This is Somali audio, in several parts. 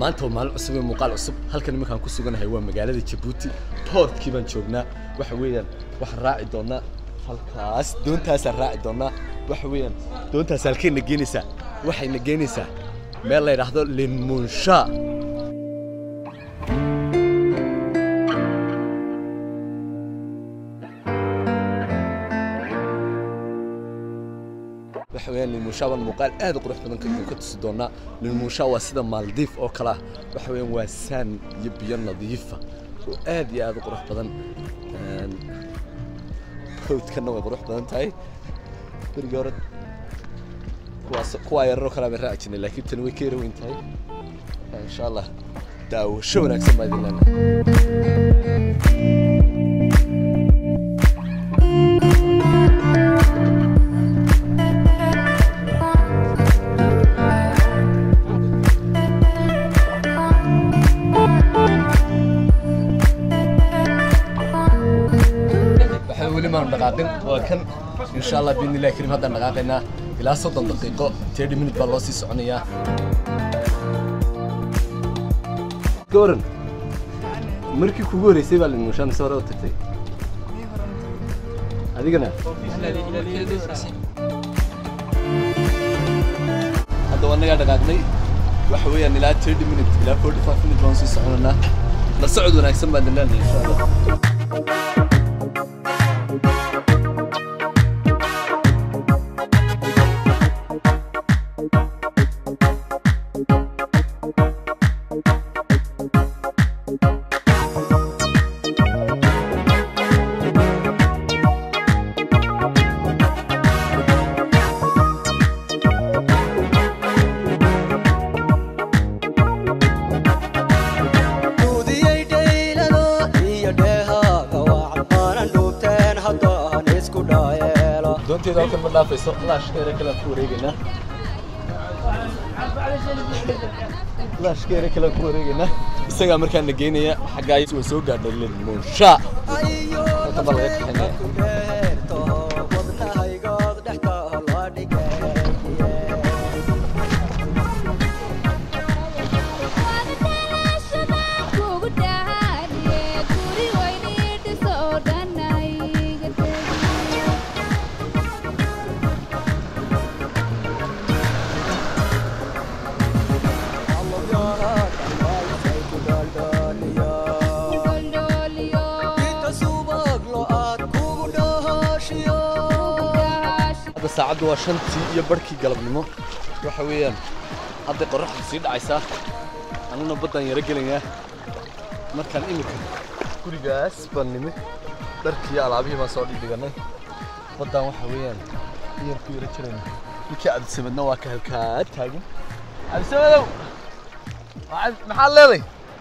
maanta waa maalin cusub iyo muuqaal cusub halkan iminkaan ku suganahay waa magaalada jabuuti boortkii baan joognaa waxa weeyaan waxaan raaci doonaa halkaas doontaasaan raaci doonaa waxa weeyaan doontaas halkayna geenaysaa waxayna geenaysaa meel la yidhaahdo linmunsha waxa weeyaan lilmunsha baan muuqaal aad u qurux badan ka ka tusi doonaa lilmunsha waa sida maaldiif oo kale ah waxa weeyaan waa saan iyo biyo nadiifa oo aad iyo aad u qurux badan hawdkana way qurux badan tahay berigii hore kuwaas kuwaa yararoo kalea baan raaci jirnay laakiin tani way ka yara weyn tahay insha allah daawasho wanaagsan baa idin leenahay waxaa weli maanu dhaqaaqin waa kan insha allah biidni illahi karim haddaan dhaqaaqaynaa ilaa soddon daqiiqo thirty minute baa loo sii soconayaa ka waran markii kugu horeysay baa limushaan mise hore u tagtay adigana hadda waa nagaa dhaqaaqnay waxa weeyaan ilaa thirty minute ilaa forty five minute baan sii soconaynaa la socod wanaagsan baan idin leenahay insha allah Dudiyey dhaylado iyo dheehaaga waxbaanan dhuubteen haddaan isku dhaayeelo doonteeda halkan ma dhaafayso laashkeera kalean ku wareegaynaa laashkeera kalean ku wareegaynaa isagaa markaan na geynaya xaggaa way soo gaadhay lilmunsha ayo Halkan baa laga kaxaynaya. ku dheerto wadnahaygood dhexda la dhigay inta subag lo-aad kugu dhahashiyo hadda saacaddu waa shantii iyo barhkii galabnimo waxa weeyaan hadday qorraxdu sii dhacaysaa annuna baddaan yaro gelaynaa markaan iminka gurigaas baan nimi dharkii alaabihii baan soo dhigdhiganay baddaan waxa weeyaan iyar ku yaro jirayna ninkii cabdisamadna waa ka halkaa taagan cabdisamadow waa cabdi- maxaad leeday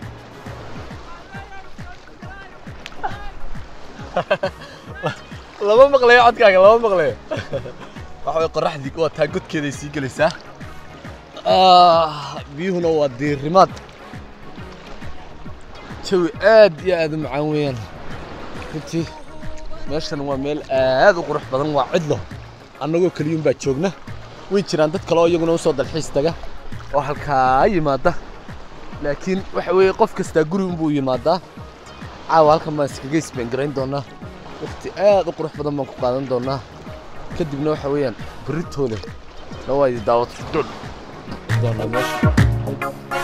lama maqlayo codkaaga lama maqlayo waxa way qorraxdii waa taa godkeeday sii gelaysaa Ah, biyuhuna waa diirimaad jawi aad iyo aad u macaan weeyaan runtii meeshan waa meel aad u qurux badan waa cidlo annagoo keliyuun baa joogna way jiraan dad kale oo iyaguna usoo dalxiis taga oo halkaa yimaada laakiin waxa weeye qof kastaa guri unbuu yimaadaa caawa halkan baan iskaga isbeengarayn doonaa waqti aad u qurux badan baan ku qaadan doonaa kadibna waxa weeyaan beritoole na waa idi daawad doon doonaa meesha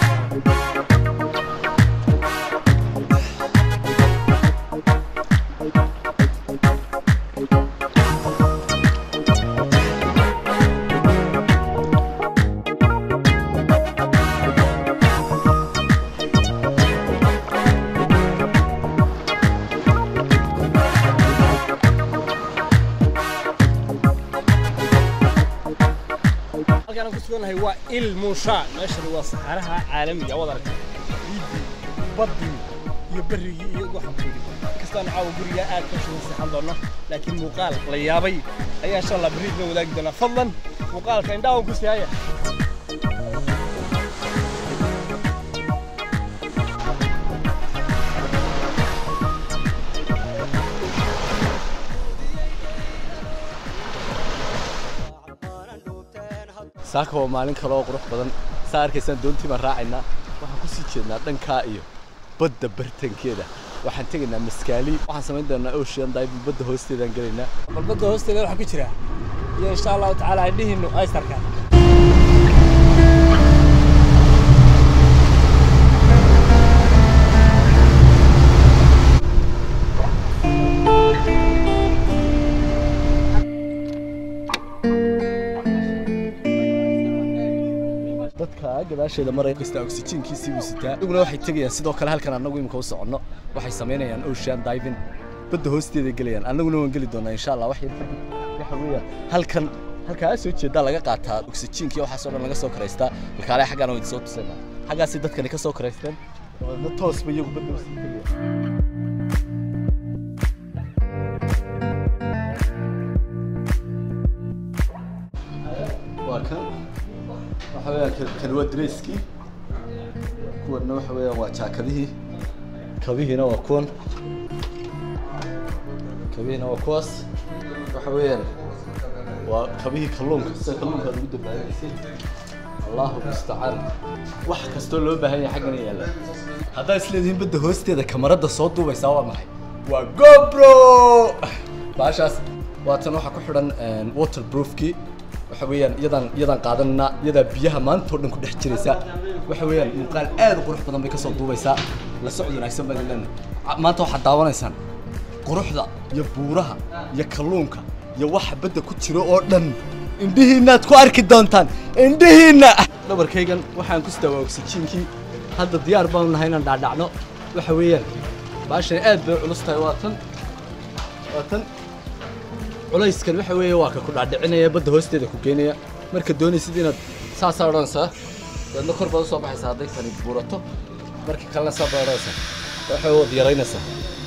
halkaan aan ku suganahay waa il muusha meeshani waa saxaraha caalamiga wad aragta ciiddii baddii iyo berrigii iyo waxaan ku yidhi kastaan caawa guriga aad ka shugan seexan doono laakiin muuqaal la yaabay ayaa insha allah berri idin wadaagi doonaa fadlan muuqaalka indhaha ku siyaaya saaka waa maalin kale oo qurux badan saa arkaysaan doontii baan raacaynaa waxaan kusii jeednaa dhankaa iyo badda bartankeeda waxaan tegaynaa maskaali waxaan samayn doonaa ocean diving badda hoosteedaan gelaynaa bal badda hoosteeda waxaa ku jira iyo insha allahu tacaala indhihiinu aysarka dadka gadaasheeda maraya kasta oxygenkiisii buu sitaa iyaguna waxay tegayaan sidoo kale halkan annagu imika u soconno waxay samaynayaan ocean diving badda hoosteeda gelayaan annaguna waan geli doonaa insha allah wax yar kadib waxa weeyaan halkan halkaa soo jeedaa laga qaataa oxygenkii waxaasoo dhan laga soo karaystaa halkaale xaggaan waan soo tusaynaa xaggaasay dadkani ka soo karaysteen dabeedna toosba iyagu badda usii tegayaan waa kan waxa weeyaan kan- kan waa dresskii kuwanna waxa weeyaan waa jaakadihii kabihiina waa kuwan kabihiina waa kuwaas waxa weeyaan waa kabihii kalluunka sida kalluunka aad ugu dabaalanaysay allahu mustacaan wax kastoo loo baahan yahay xaggana yaalla haddaa isleedihiin badda hoosteeda kamarada soo duubaysaa waa maxay waa gobro baashaas waatan waxaa ku xidhan waterproofkii waxa weeyaan iyadaan iyadaan qaadanana iyadaa biyaha maanta oo dhan ku dhex jiraysa waxa weeyaan muuqaal aad u qurux badan bay kasoo duubaysaa la socod wanaagsan baan leenahay maanta waxaad daawanaysaan quruxda iyo buuraha iyo kalluunka iyo waxa badda ku jiro oo dhan indhihiinnaad ku arki doontaan indhihiinna dhabarkaygan waxaan ku sitaa waa oxygenkii hadda diyaar baanu nahay inaan dhaadhacno waxa weeyaan baashan aad bay u culus tahay waa tan waa tan culayskan waxa weeye waa ka ku dhaadhicinaya badda hoosteeda ku keenaya marka doonaysid inaad saasaa odhanaysaa dabeedna kor baad usoo baxaysaa hadday tani buurato marka kalena saa baad odhanaysaa waxa waad yaraynaysaa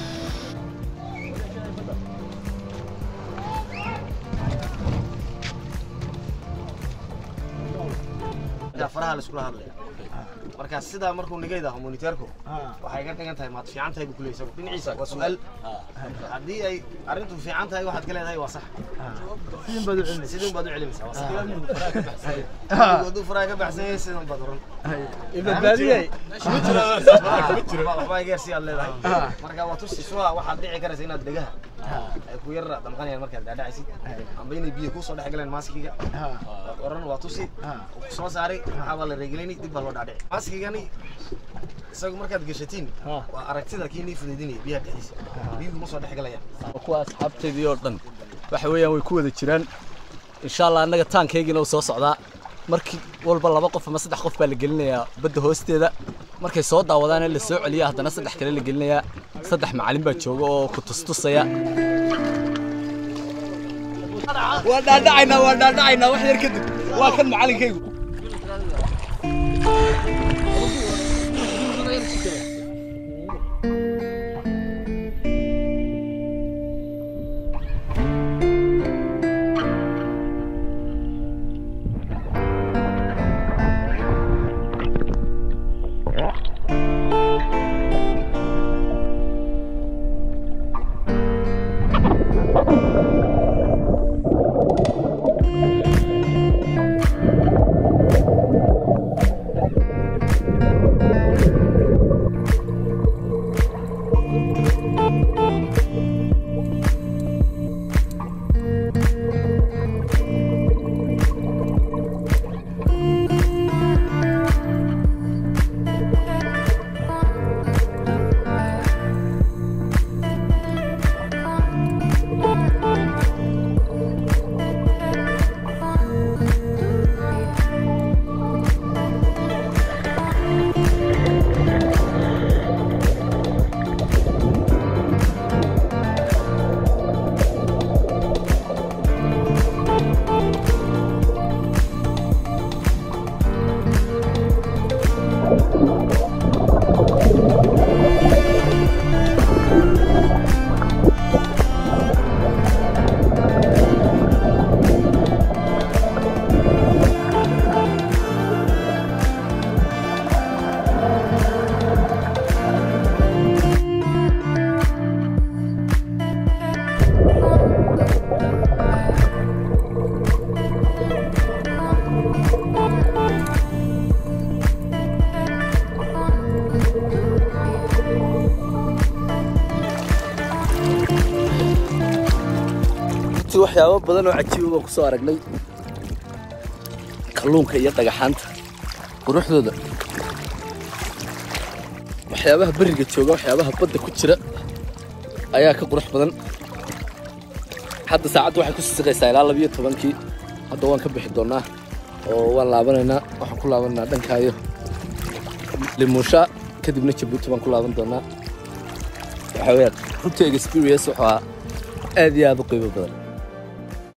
faraha la iskula hadlaya marka sidaa markuu nigayda aho moniteerku waxay ka dhigan tahay maad fiican tahay buu ku leeyahay dhinaciisa waa su'aal haddii ay arrintu fiican tahay waxaad ka leedahay waa sax sidin baad u celinaysaa sidin baad u celinaysaa waa sax hadduu faraha ka baxsan yahay sidan baad oran ibadbaadiyey waxbaa geersi aad leedahay marka waa tusi suha waxaad dhici karaysa inaad dhegaha ay ku yar damqanayaan markaad dhaadhacaysid amba inay biyo kusoo dhex galeen maaskiga waad oran waa tusi soo saaray waxaa baa la reegelayni dib baa loo dhaadhici maaskigani isagu markaad gashatiin waa aragtida kii nii fudaydinaya biyaha dhexdiisa biyuhu ma soo dhex galayaan kuwa asxaabteydii oo dhan waxa weeyaan way ku wada jiraan insha allah annaga taankaygiina uu soo socdaa markii walba laba qof ama saddex qof baa la gelinayaa badda hoosteeda markay soo daawadaan in la soo celiya haddana saddex kale la gelinayaa saddex macallin baa jooga oo ku tustusaya waa dhaadhacaynaa waa dhaadhacaynaa wax yar kadib waa kan macallinkaygu runtii waxyaabo badan oo cajiiba baan kusoo aragnay kalluunka iyo dhagaxaanta quruxdooda waxyaabaha beriga jooga waxyaabaha badda ku jira ayaa ka qurux badan hadda saacaddu waxay ku sisiqaysaa ilaa labiyo tobankii hadda waan ka bixi doonaa oo waan laabanaynaa waxaan ku laabanaynaa dhankaayo limuusha kadibna jabuuti baan ku laaban doonaa waxaa weeyaan runtii experience wuxuu ahaa aad iyo aad u qiimo badan